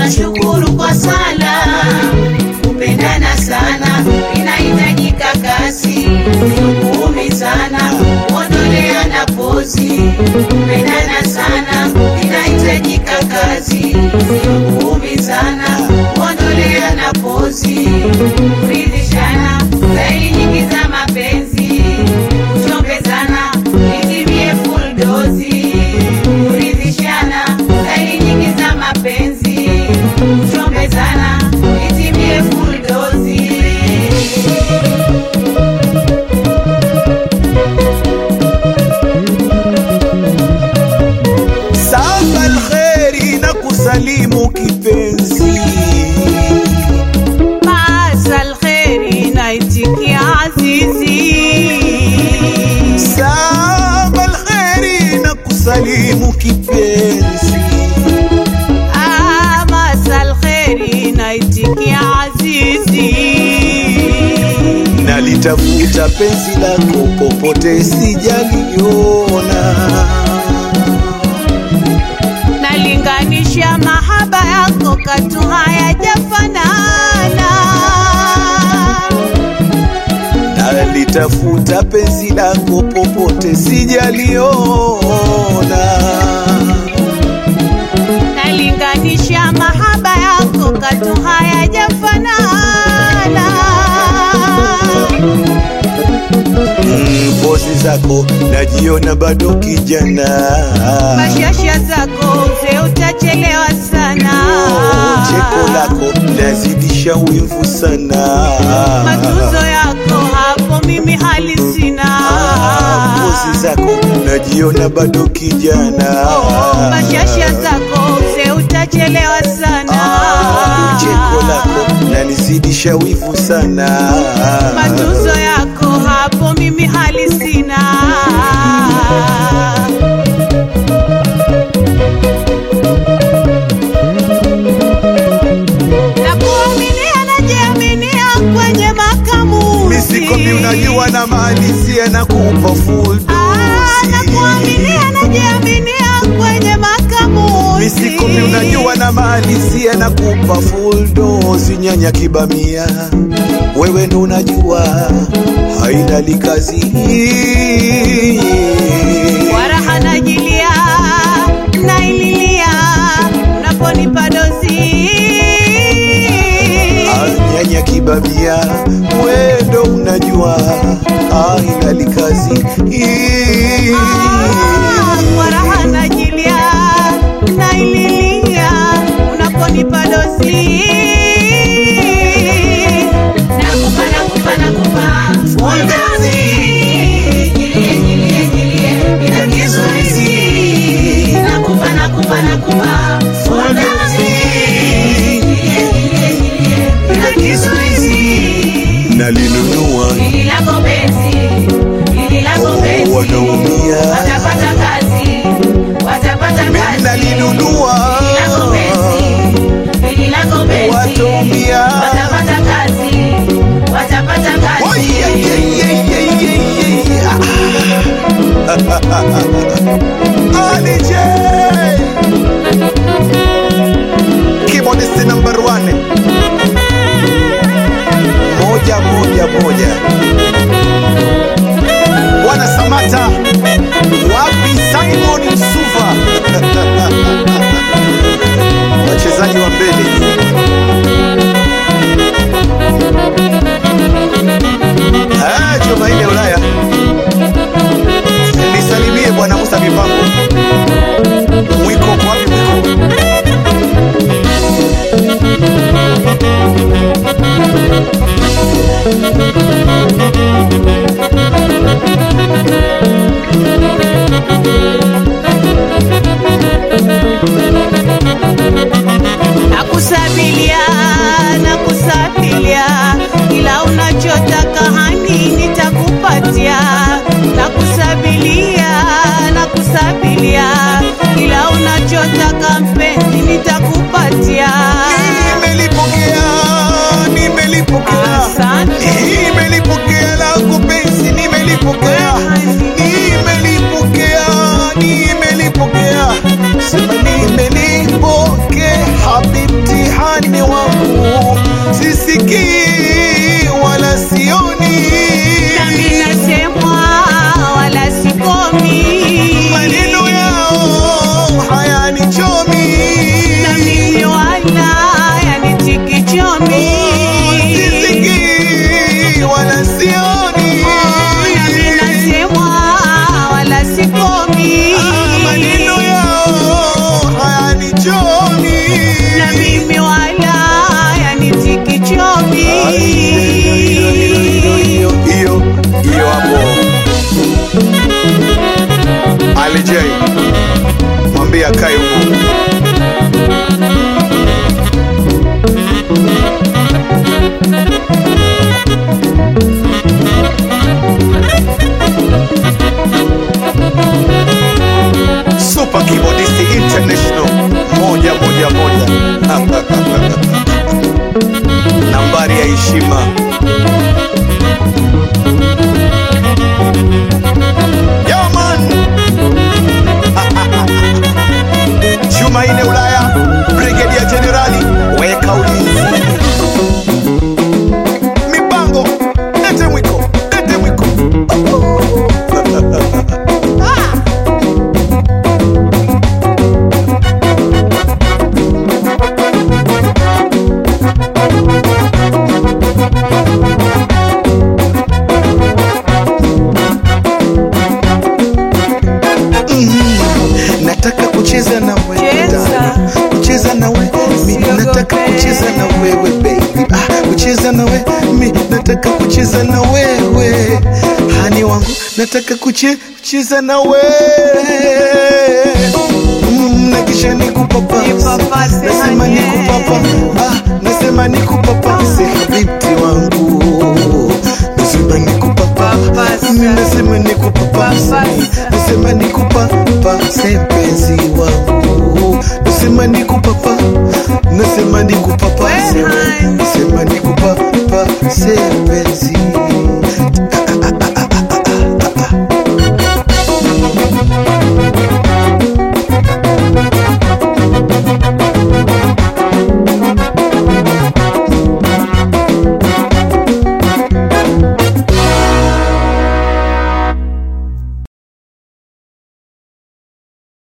twashukuru kwa sala, kupendana sana inahitajika kasi, kuumizana kuondoleana pozi, kupendana sana inahitajika kazi, kuumizana kuondoleana pozi, kuridhishana staili nyingi za mapenzi, kuchombezana itimie full dozi, kuridhishana staili nyingi za mapenzi, kuchombezana itimie full dozi. Saba alkheri na kusalimu kipenzi, Maasa alkheri naitikia azizi, saba alkheri na kusalimu kipenzi, Ah, maasa alkheri naitikia azizi, nalitafuta penzi lako popote sijaliona, nalinganisha mahaba yako katu hayajafanana, nalitafuta penzi lako popote sijaliona, nalinganisha mahaba yako katu hayajafanana. Mm, pozi zako najiona bado kijana Mashasha zako mzee, utachelewa sana. cheko lako lazidisha wivu sana Matuzo yako hapo mimi hali sina. pozi zako najiona bado kijana Mashasha zako mzee, utachelewa sana. cheko lako lanizidisha wivu sana Matuzo yako hapo mimi hali sina. Nakuaminia najiaminia kwenye makamuzi. misikomi unajua na malizia na kupa full Ah, dosi nakuaminia najiaminia kwenye makamuzi. misikomi unajua na malizia na kupa full dosi nyanya kibamia wewe ndo unajua haina likazi Waraha najilia naililia unaponipa dozi Ah, nyanya kibamia wewe ndo unajua haina likazi Ah, kwa raha najilia naililia unaponipa dozi nakupa nakupa nakupa full dozi jilie jilie jilie bila kizuizi nakupa nakupa nakupa full dozi jilie jilie jilie bila kizuizi nalinunua Hili lako penzi, hili lako penzi, wanaumia watapata kazi, watapata kazi. nalinunua Hili lako penzi, hili lako penzi, wataumia watapata kazi, watapata Oh, kazi. yeah, yeah, yeah, yeah, yeah, yeah. Ali J. Keyboardist number one. Moja moja moja. Wana Samata nataka kucheza na wewe hani wangu nataka kuche- kucheza na wewe mm, na kisha nikupapase Nipapase, nasema honey. nikupapa ah, nasema nikupapase habibti wangu nasema nikupapa Papasa. Mimi nasema nikupapase Papasa. nasema nikupapase mpenzi wangu nasema nikupapa nasema nikupapase We, honey. nasema nikupapase mpenzi